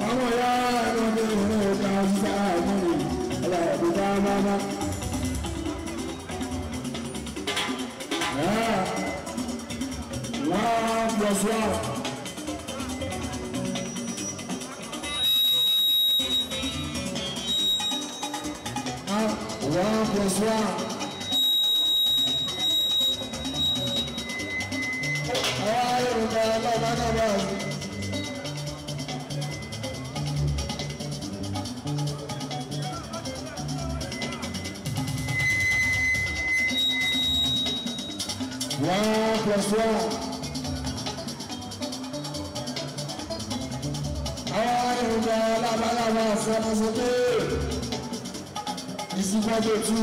ọmọ ya ẹnu ní ìlú ọ̀gá ọ̀sá àmúlò ọlọ́ọ̀dún bá máma. One plus one. One plus one. Àwọn Yorùbá ọlọ́ọ̀bá náà bá a sí. One plus one. Àwọn Yorùbá ọlọ́ọ̀bá náà bá a sí ọmọ sókè. Ìsìnkọ́jọ tù.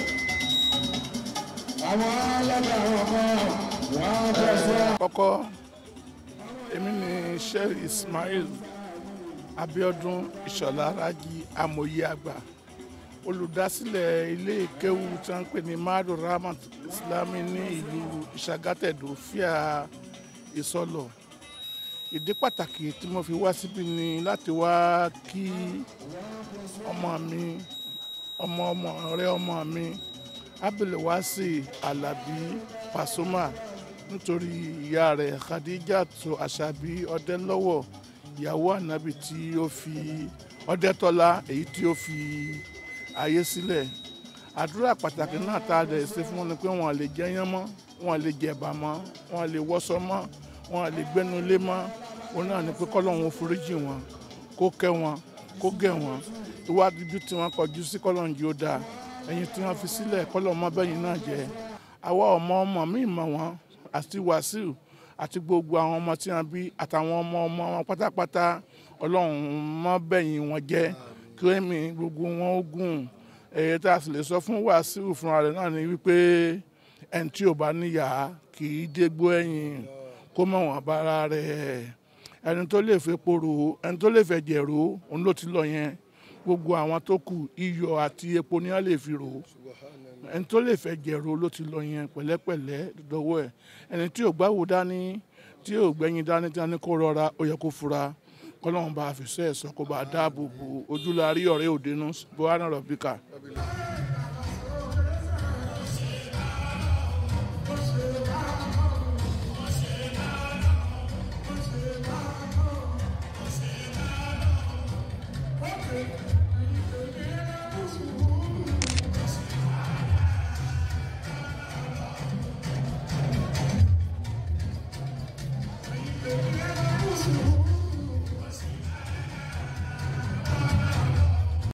Àwọn ọlọ́dà àwọn kan. One plus one. kọ́kọ́ èmi ni sheikh ismail abiodun ìṣọ̀lá rájí amòye àgbà olùdásílẹ̀ ilé ìkéwu tí wọ́n ń pè ní madu rahmat islami ní ìlú ìṣàgátẹ̀dọ̀ fíà ìsọlọ̀ ìdí pàtàkì tí mo fi wá síbí ni láti wá kí ọmọ mi ọmọ ọmọ rẹ ọmọ mi abdulwasi alabi pasuma nítorí ìyá rẹ̀ khadijatu asabi ọdẹlọ́wọ̀ ìyàwó ànábì tí ó fi ọdẹtọ́lá èyí tí ó fi ayé sílẹ̀ àdúrà pàtàkì náà tá a dẹ̀ ṣe fún wọn ni pé wọn lè jẹyán mọ́ wọn lè jẹ̀bà mọ́ wọn lè wọ́sọ mọ́ wọn lè gbẹ́nu lé mọ́ òun náà ni pé kọ́lọ́hún foríjì wọn kó kẹ́ wọn kó gẹ̀ wọn iwájú tí wọ́n kọjú sí kọ́lọ́hún yóò dáa ẹ̀yìn tí wọ́n fi sílẹ̀ kọ́lọ́hún mọ́ bẹ́yìn náà jẹ́ àwa ọmọ ọmọ mi mọ̀ wọ́n àti wàsíù àti gbogbo àwọn ọmọ tí wọn bí àtàwọn ọmọ ọmọ wọn pátápátá ọlọ́run mọ́ bẹ̀yìn wọn jẹ́ kí ẹ̀mí gbogbo wọn ó gùn èyí tá a sì lè sọ fún wàsíù fúnra rẹ̀ náà ni wípé ẹni tí ò bá níyà kì í dégbò ẹ̀yìn kó mọ̀ wọ́n bára rẹ̀ ẹni tó lè fẹ́ poro ẹni tó lè fẹ́ jẹ̀rọ òun ló ti lọ yẹn gbogbo àwọn tó kù iyọ̀ àti epo ni wọ́n lè fi rò ó ẹni tó lè fẹ́ jẹ̀rọ ló ti lọ yẹn pẹ̀lẹ́pẹ̀lẹ́ dọ́wọ́ ẹ̀ ẹni tí ò gbáwo dání tí ò gbẹ́yìn dání tí wọ́n ní kó rọra ó yẹ kó fura kọ́lọ́run bá a fi sẹ́ẹ̀ sọ kó bá a dáàbò bo ojúlarí ọ̀rẹ́ òdenú bọ́hánà rọ̀bíkà.